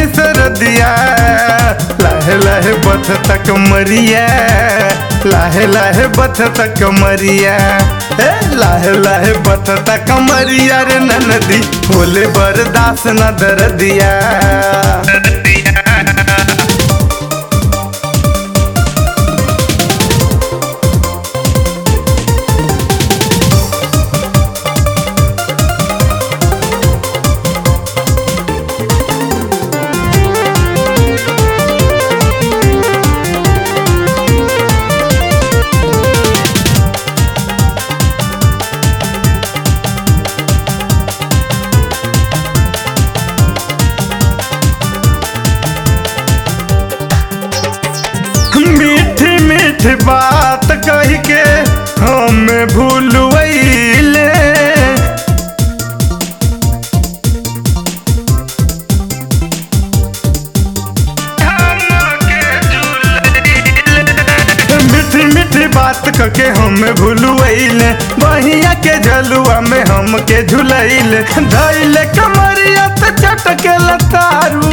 सरदिया लाहे लाहे बथ तक मरिया लाहे लाहे बथ तक मरिया ए लाहे लाहे बथ तक मरिया रे ननदी होले बरदास न दरदिया मीठी मीठी बात कह के हमें भूलवैले मीठी मीठी बात कह के हमें भूलवैले बहिया के झलुआ में हमके झुलैले धैले कमरिया त चटके लतारू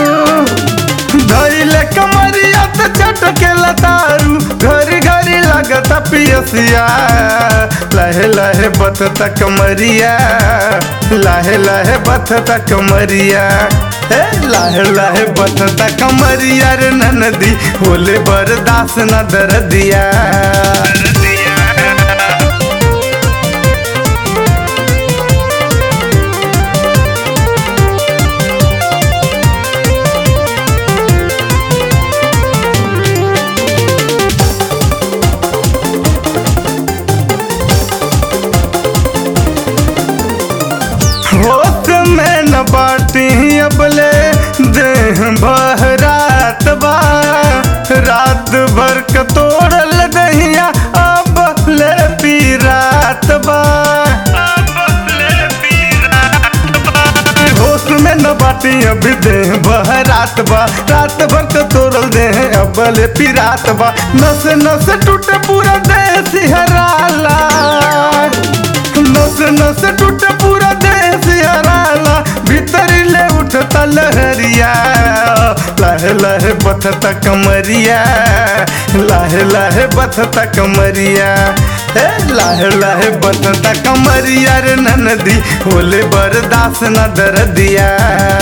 धैले कमरिया त चटके लतारू घरी घरी लगत पियसिया लहे लहे बतत कमरिया लहे लहे बतत कमरिया हे लहे लहे बतत कमरिया रे ननदी होले बरदास न दरदिया होश में न बाटी अबले देह बहरात बा रात भर क तोड़ल दहिया अब ले पी रात बा होश में न बाटी अभी देह बहरात बा रात भर क तोड़ल देह अब ले पी रात बा नस नस टूटे पूरा देह सिहराला नस नस टूटे पूरा देह सिहराला भीतर ले उठता लहरिया लहे लहे बथता कमरिया लहे लहे बथता कमरिया हे लहे लहे बथता कमरिया रे ननदी होले बरदास न दरदिया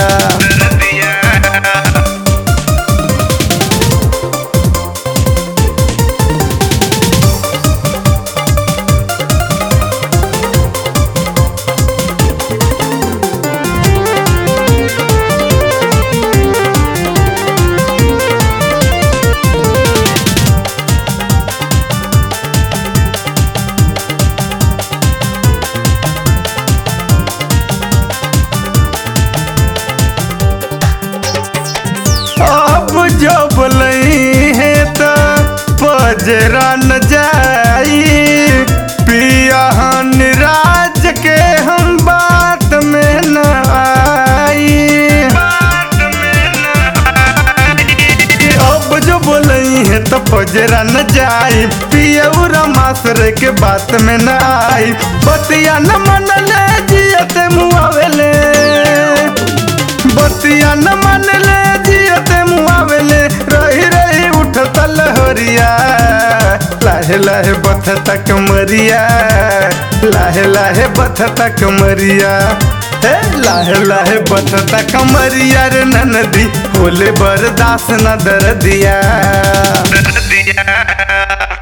अब जब लई है तो पजरा न जाई पिया निराज के हम बात में न आई अब जो बोलई है तो पजरा न जाई पियौरा मासर के बात में न आई बतिया न मन ले जियते मुआवेले बतिया न मन ले जियते मुआवेले रही रही उठता लहरिया लाहे लाहे बथता कमरिया लाहे लाहे बथता कमरिया हे लाहे लाहे बथता कमरिया रे ननदी होले बरदास न दरदिया